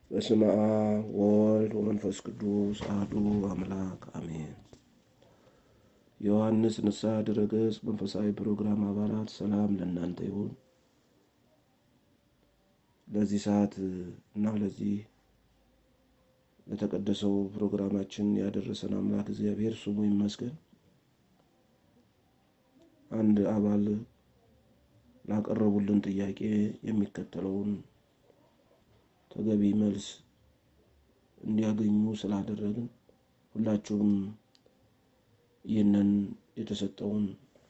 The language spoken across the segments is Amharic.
በስመ አብ ወወልድ ወመንፈስ ቅዱስ አሐዱ አምላክ አሜን። የዮሐንስ ንስሐ ድረገጽ መንፈሳዊ ፕሮግራም አባላት ሰላም ለእናንተ ይሁን። ለዚህ ሰዓት እና ለዚህ ለተቀደሰው ፕሮግራማችን ያደረሰን አምላክ እግዚአብሔር ስሙ ይመስገን። አንድ አባል ላቀረቡልን ጥያቄ የሚከተለውን ተገቢ መልስ እንዲያገኙ ስላደረግን ሁላችሁም ይህንን የተሰጠውን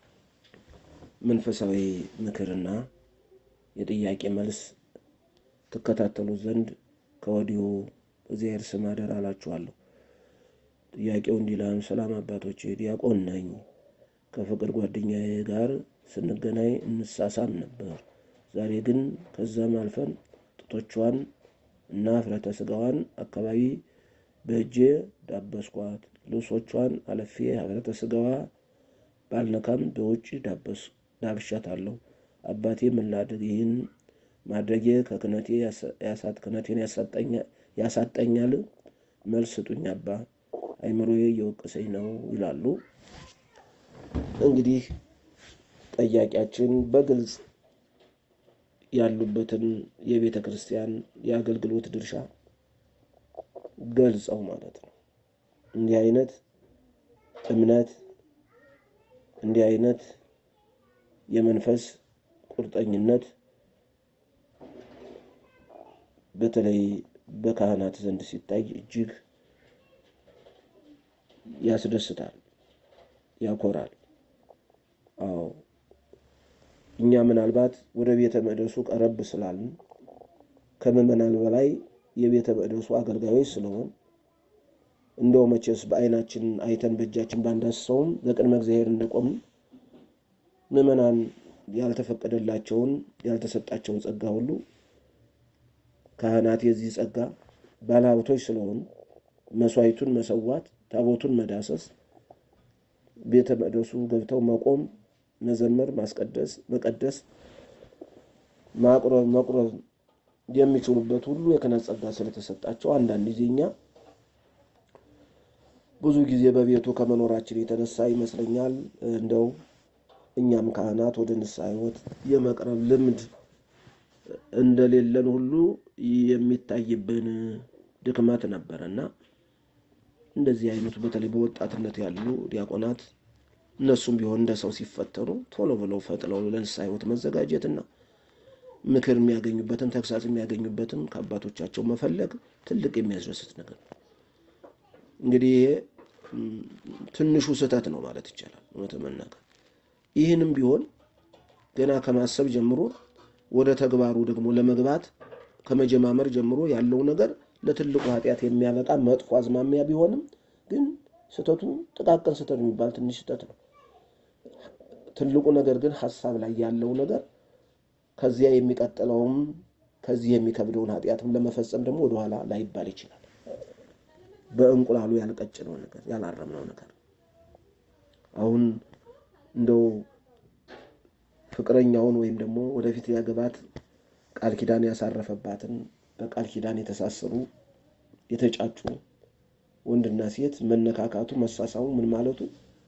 መንፈሳዊ ምክርና የጥያቄ መልስ ትከታተሉት ዘንድ ከወዲሁ እግዚአብሔር ስም አደራ እላችኋለሁ። ጥያቄው እንዲህ ይላል። ሰላም አባቶቼ፣ ዲያቆን ነኝ። ከፍቅር ጓደኛዬ ጋር ስንገናኝ እንሳሳም ነበር። ዛሬ ግን ከዛም አልፈን ጡቶቿን እና ፍረተ ስጋዋን አካባቢ በእጄ ዳበስኳት። ልብሶቿን አለፌ ፍረተ ስጋዋ ባልነካም በውጭ ዳብሻታለሁ። አባቴ ምን ላድርግ? ይህን ማድረጌ ከክነቴ ክነቴን ያሳጠኛል? መልስ ስጡኝ አባ፣ አይምሮዬ እየወቀሰኝ ነው ይላሉ። እንግዲህ ጠያቂያችን በግልጽ ያሉበትን የቤተ ክርስቲያን የአገልግሎት ድርሻ ገልጸው ማለት ነው። እንዲህ አይነት እምነት እንዲህ አይነት የመንፈስ ቁርጠኝነት በተለይ በካህናት ዘንድ ሲታይ እጅግ ያስደስታል፣ ያኮራል። አዎ እኛ ምናልባት ወደ ቤተ መቅደሱ ቀረብ ስላልን ከምዕመናን በላይ የቤተ መቅደሱ አገልጋዮች ስለሆን እንደው መቼስ በዓይናችን አይተን በእጃችን ባንዳስሰውም በቅድመ እግዚአብሔር እንደቆምን ምዕመናን ያልተፈቀደላቸውን ያልተሰጣቸውን ጸጋ ሁሉ ካህናት የዚህ ጸጋ ባለሀብቶች ስለሆኑ መስዋዕቱን መሰዋት፣ ታቦቱን መዳሰስ፣ ቤተ መቅደሱ ገብተው መቆም መዘመር፣ ማስቀደስ፣ መቀደስ፣ ማቁረብ፣ መቁረብ የሚችሉበት ሁሉ የክህነት ጸጋ ስለተሰጣቸው አንዳንድ ጊዜ እኛ ብዙ ጊዜ በቤቱ ከመኖራችን የተነሳ ይመስለኛል እንደው እኛም ካህናት ወደ ንስሐ ሕይወት የመቅረብ ልምድ እንደሌለን ሁሉ የሚታይብን ድክመት ነበረ እና እንደዚህ አይነቱ በተለይ በወጣትነት ያሉ ዲያቆናት እነሱም ቢሆን እንደ ሰው ሲፈተኑ ቶሎ ብለው ፈጥለው ለንስሐ ሕይወት መዘጋጀትና ምክር የሚያገኙበትን ተግሳጽ የሚያገኙበትን ከአባቶቻቸው መፈለግ ትልቅ የሚያስደስት ነገር ነው። እንግዲህ ይሄ ትንሹ ስህተት ነው ማለት ይቻላል። እውነት መናገር ይህንም ቢሆን ገና ከማሰብ ጀምሮ ወደ ተግባሩ ደግሞ ለመግባት ከመጀማመር ጀምሮ ያለው ነገር ለትልቁ ኃጢአት የሚያበቃ መጥፎ አዝማሚያ ቢሆንም ግን ስህተቱ ጥቃቅን ስህተት የሚባል ትንሽ ስህተት ነው። ትልቁ ነገር ግን ሀሳብ ላይ ያለው ነገር ከዚያ የሚቀጥለውም ከዚህ የሚከብደውን ኃጢአትም ለመፈጸም ደግሞ ወደኋላ ላይባል ይችላል። በእንቁላሉ ያልቀጭነው ነገር ያላረምነው ነገር አሁን እንደው ፍቅረኛውን ወይም ደግሞ ወደፊት ሊያገባት ቃል ኪዳን ያሳረፈባትን በቃል ኪዳን የተሳሰሩ የተጫጩ ወንድና ሴት መነካካቱ፣ መሳሳሙ፣ ምን ማለቱ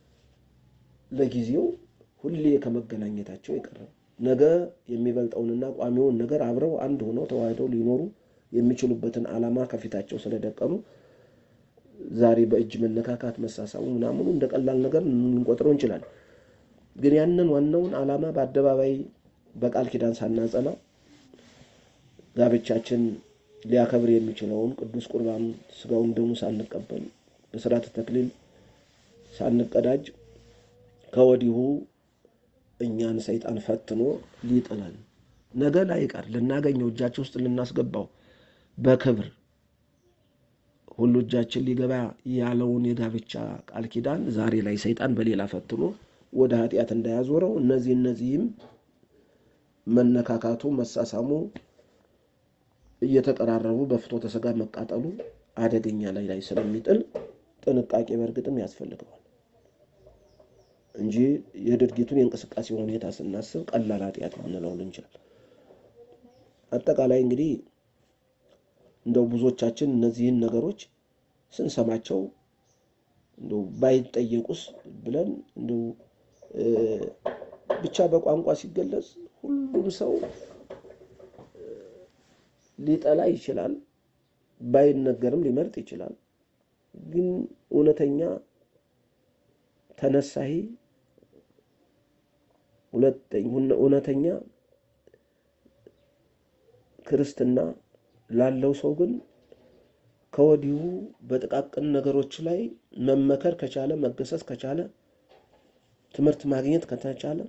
ለጊዜው ሁሌ ከመገናኘታቸው የቀረው ነገ የሚበልጠውንና ቋሚውን ነገር አብረው አንድ ሆነው ተዋህደው ሊኖሩ የሚችሉበትን ዓላማ ከፊታቸው ስለደቀኑ ዛሬ በእጅ መነካካት መሳሳሙ ምናምኑ እንደ ቀላል ነገር ልንቆጥረው እንችላለን። ግን ያንን ዋናውን ዓላማ በአደባባይ በቃል ኪዳን ሳናጸና ጋብቻችን ሊያከብር የሚችለውን ቅዱስ ቁርባን ስጋውን ደሙ ሳንቀበል በስርዓተ ተክሊል ሳንቀዳጅ ከወዲሁ እኛን ሰይጣን ፈትኖ ሊጥለን ነገ ላይቀር ልናገኘው እጃችን ውስጥ ልናስገባው በክብር ሁሉ እጃችን ሊገባ ያለውን የጋብቻ ቃል ኪዳን ዛሬ ላይ ሰይጣን በሌላ ፈትኖ ወደ ኃጢአት እንዳያዞረው እነዚህ እነዚህም መነካካቱ፣ መሳሳሙ፣ እየተቀራረቡ በፍትወተ ሥጋ መቃጠሉ አደገኛ ላይ ላይ ስለሚጥል ጥንቃቄ በእርግጥም ያስፈልገዋል እንጂ የድርጊቱን የእንቅስቃሴ ሁኔታ ስናስብ ቀላል ኃጢአት ልንለው እንችላል። አጠቃላይ እንግዲህ እንደው ብዙዎቻችን እነዚህን ነገሮች ስንሰማቸው እንደው ባይጠየቁስ ብለን እንደው ብቻ በቋንቋ ሲገለጽ ሁሉም ሰው ሊጠላ ይችላል፣ ባይነገርም ሊመርጥ ይችላል። ግን እውነተኛ ተነሳሂ እውነተኛ ክርስትና ላለው ሰው ግን ከወዲሁ በጥቃቅን ነገሮች ላይ መመከር ከቻለ መገሰጽ ከቻለ ትምህርት ማግኘት ከተቻለ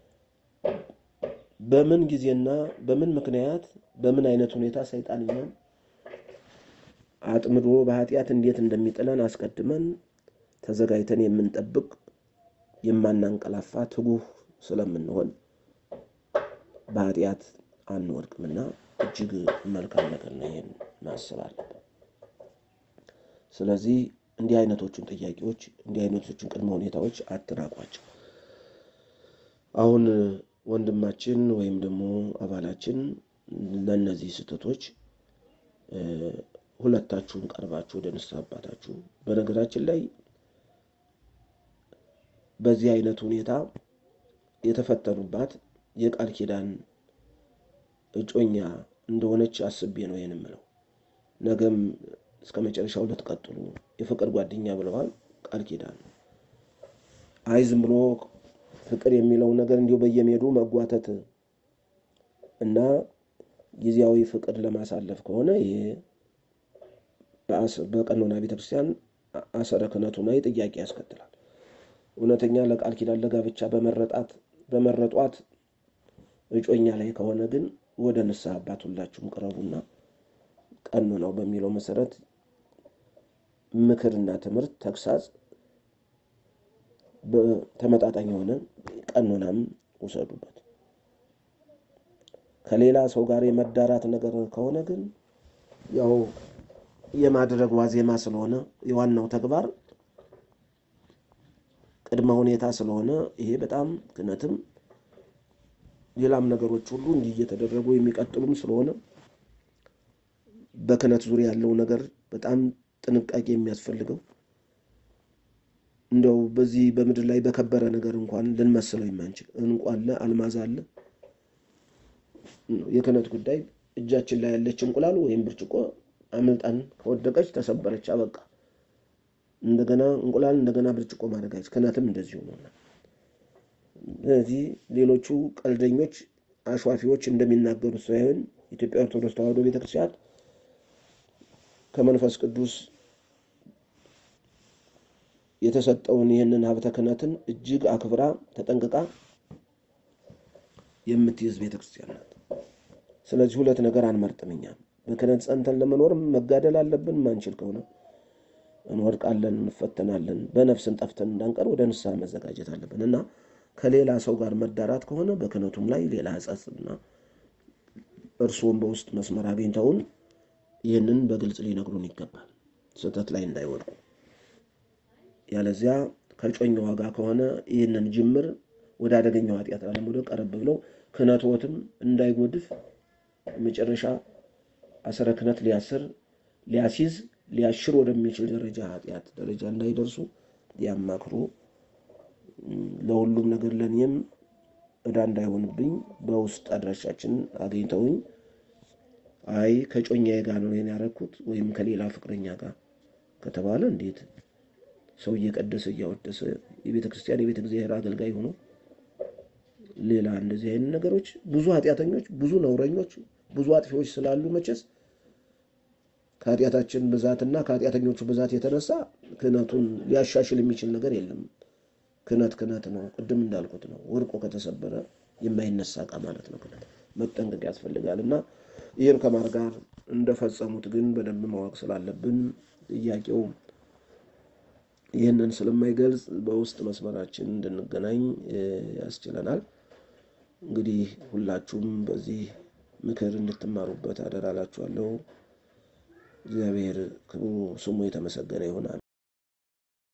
በምን ጊዜና በምን ምክንያት በምን አይነት ሁኔታ ሰይጣን እኛን አጥምዶ በኃጢአት እንዴት እንደሚጥለን አስቀድመን ተዘጋጅተን የምንጠብቅ የማናንቀላፋ ትጉህ ስለምንሆን በኃጢአት አንወድቅምና እጅግ መልካም ነገር ነው። ይህን ማሰብ አለብን። ስለዚህ እንዲህ አይነቶቹን ጥያቄዎች እንዲህ አይነቶቹን ቅድመ ሁኔታዎች አትናቋቸው። አሁን ወንድማችን ወይም ደግሞ አባላችን ለእነዚህ ስህተቶች ሁለታችሁም ቀርባችሁ ወደ ንስሐ አባታችሁ በነገራችን ላይ በዚህ አይነት ሁኔታ የተፈተኑባት የቃል ኪዳን እጮኛ እንደሆነች አስቤ ነው ይህን የምለው። ነገም እስከ መጨረሻው ልትቀጥሉ የፍቅር ጓደኛ ብለዋል። ቃል ኪዳን ነው። አይ ዝም ብሎ ፍቅር የሚለው ነገር እንዲሁ በየሜዱ መጓተት እና ጊዜያዊ ፍቅር ለማሳለፍ ከሆነ ይሄ በቀኖና ቤተክርስቲያን አሰረ ክህነቱ ላይ ጥያቄ ያስከትላል። እውነተኛ ለቃል ኪዳን ለጋብቻ በመረጣት በመረጧት እጮኛ ላይ ከሆነ ግን ወደ ንስሐ አባት ሁላችሁም ቅረቡና ቀኖናው በሚለው መሰረት ምክርና ትምህርት ተግሳጽ ተመጣጣኝ የሆነ ቀኖናም ውሰዱበት። ከሌላ ሰው ጋር የመዳራት ነገር ከሆነ ግን ያው የማድረግ ዋዜማ ስለሆነ የዋናው ተግባር ቅድመ ሁኔታ ስለሆነ ይሄ በጣም ክህነትም ሌላም ነገሮች ሁሉ እንዲህ እየተደረጉ የሚቀጥሉም ስለሆነ በክህነት ዙሪያ ያለው ነገር በጣም ጥንቃቄ የሚያስፈልገው እንደው በዚህ በምድር ላይ በከበረ ነገር እንኳን ልንመስለው የማንችል እንቁ አለ፣ አልማዝ አለ። የክህነት ጉዳይ እጃችን ላይ ያለች እንቁላል ወይም ብርጭቆ አምልጣን ከወደቀች ተሰበረች፣ አበቃ። እንደገና እንቁላል እንደገና ብርጭቆ ማድረጋች ክህነትም እንደዚሁ ነው። ስለዚህ ሌሎቹ ቀልደኞች አሿፊዎች እንደሚናገሩት ሳይሆን ኢትዮጵያ ኦርቶዶክስ ተዋሕዶ ቤተክርስቲያን ከመንፈስ ቅዱስ የተሰጠውን ይህንን ሀብተ ክህነትን እጅግ አክብራ ተጠንቅቃ የምትይዝ ቤተክርስቲያን ናት። ስለዚህ ሁለት ነገር አንመርጥም። እኛም በክህነት ጸንተን ለመኖር መጋደል አለብን። ማንችል ከሆነ እንወድቃለን፣ እንፈተናለን። በነፍስን ጠፍተን እንዳንቀር ወደ ንስሐ መዘጋጀት አለብን እና ከሌላ ሰው ጋር መዳራት ከሆነ በክህነቱም ላይ ሌላ ሕጸጽና እርስዎም በውስጥ መስመር አግኝተውን ይህንን በግልጽ ሊነግሩን ይገባል፣ ስህተት ላይ እንዳይወድቁ። ያለዚያ ከጮኛዋ ጋር ከሆነ ይህንን ጅምር ወደ አደገኛው ኃጢአት ላለመውደቅ ቀረብ ብለው ክህነትዎትም እንዳይጎድፍ መጨረሻ አሰረ ክህነት ሊያስር ሊያሲዝ ሊያሽር ወደሚችል ደረጃ ኃጢአት ደረጃ እንዳይደርሱ ያማክሩ። ለሁሉም ነገር ለእኔም ዕዳ እንዳይሆንብኝ በውስጥ አድራሻችን አግኝተውኝ አይ ከጮኛዬ ጋር ነው ይሄን ያደረኩት ወይም ከሌላ ፍቅረኛ ጋር ከተባለ እንዴት ሰው እየቀደሰ እያወደሰ የቤተ ክርስቲያን የቤተ እግዚአብሔር አገልጋይ ሆኖ ሌላ እንደዚህ አይነት ነገሮች ብዙ ኃጢአተኞች፣ ብዙ ነውረኞች፣ ብዙ አጥፊዎች ስላሉ መቼስ ከኃጢአታችን ብዛትና ከኃጢአተኞቹ ብዛት የተነሳ ክህነቱን ሊያሻሽል የሚችል ነገር የለም። ክህነት ክህነት ነው። ቅድም እንዳልኩት ነው። ወርቆ ከተሰበረ የማይነሳ ዕቃ ማለት ነው። ክህነት መጠንቀቅ ያስፈልጋል እና ይህን ከማር ጋር እንደፈጸሙት ግን በደንብ ማወቅ ስላለብን ጥያቄው ይህንን ስለማይገልጽ በውስጥ መስመራችን እንድንገናኝ ያስችለናል። እንግዲህ ሁላችሁም በዚህ ምክር እንድትማሩበት አደራ እላችኋለሁ። እግዚአብሔር ስሙ የተመሰገነ ይሁን።